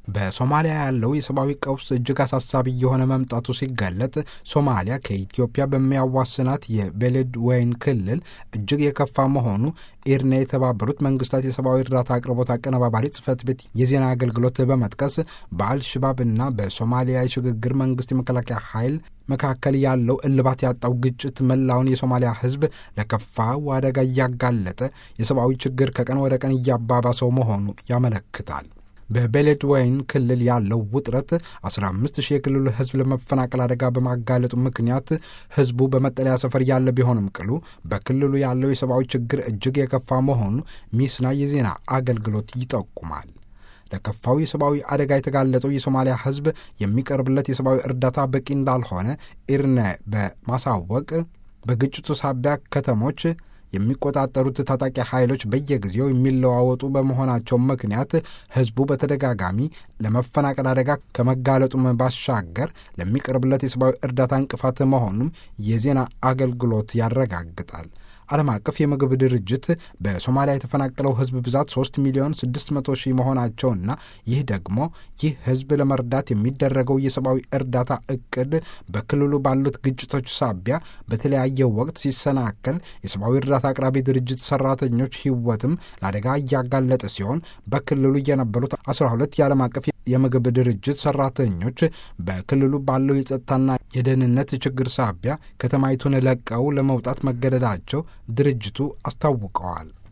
በሶማሊያ ያለው የሰብአዊ ቀውስ እጅግ አሳሳቢ የሆነ መምጣቱ ሲገለጥ ሶማሊያ ከኢትዮጵያ በሚያዋስናት የቤሌድ ወይን ክልል እጅግ የከፋ መሆኑ ኢርና የተባበሩት መንግስታት የሰብአዊ እርዳታ አቅርቦት አቀነባባሪ ጽህፈት ቤት የዜና አገልግሎት በመጥቀስ በአልሽባብና በሶማሊያ የሽግግር መንግስት የመከላከያ ኃይል መካከል ያለው እልባት ያጣው ግጭት መላውን የሶማሊያ ሕዝብ ለከፋው አደጋ እያጋለጠ የሰብአዊ ችግር ከቀን ወደ ቀን እያባባሰው መሆኑ ያመለክታል። በቤሌድ ወይን ክልል ያለው ውጥረት 15 ሺህ የክልሉ ህዝብ ለመፈናቀል አደጋ በማጋለጡ ምክንያት ህዝቡ በመጠለያ ሰፈር ያለ ቢሆንም ቅሉ በክልሉ ያለው የሰብአዊ ችግር እጅግ የከፋ መሆኑ ሚስና የዜና አገልግሎት ይጠቁማል። ለከፋው የሰብአዊ አደጋ የተጋለጠው የሶማሊያ ህዝብ የሚቀርብለት የሰብአዊ እርዳታ በቂ እንዳልሆነ ኢርነ በማሳወቅ በግጭቱ ሳቢያ ከተሞች የሚቆጣጠሩት ታጣቂ ኃይሎች በየጊዜው የሚለዋወጡ በመሆናቸው ምክንያት ህዝቡ በተደጋጋሚ ለመፈናቀል አደጋ ከመጋለጡም ባሻገር ለሚቀርብለት የሰብአዊ እርዳታ እንቅፋት መሆኑም የዜና አገልግሎት ያረጋግጣል። ዓለም አቀፍ የምግብ ድርጅት በሶማሊያ የተፈናቀለው ህዝብ ብዛት 3 ሚሊዮን 600 ሺህ መሆናቸውና ይህ ደግሞ ይህ ህዝብ ለመርዳት የሚደረገው የሰብአዊ እርዳታ እቅድ በክልሉ ባሉት ግጭቶች ሳቢያ በተለያየ ወቅት ሲሰናከል የሰብአዊ እርዳታ አቅራቢ ድርጅት ሰራተኞች ህይወትም ለአደጋ እያጋለጠ ሲሆን በክልሉ የነበሩት 12 የዓለም አቀፍ የምግብ ድርጅት ሰራተኞች በክልሉ ባለው የጸጥታና የደህንነት ችግር ሳቢያ ከተማይቱን ለቀው ለመውጣት መገደዳቸው ድርጅቱ አስታውቀዋል።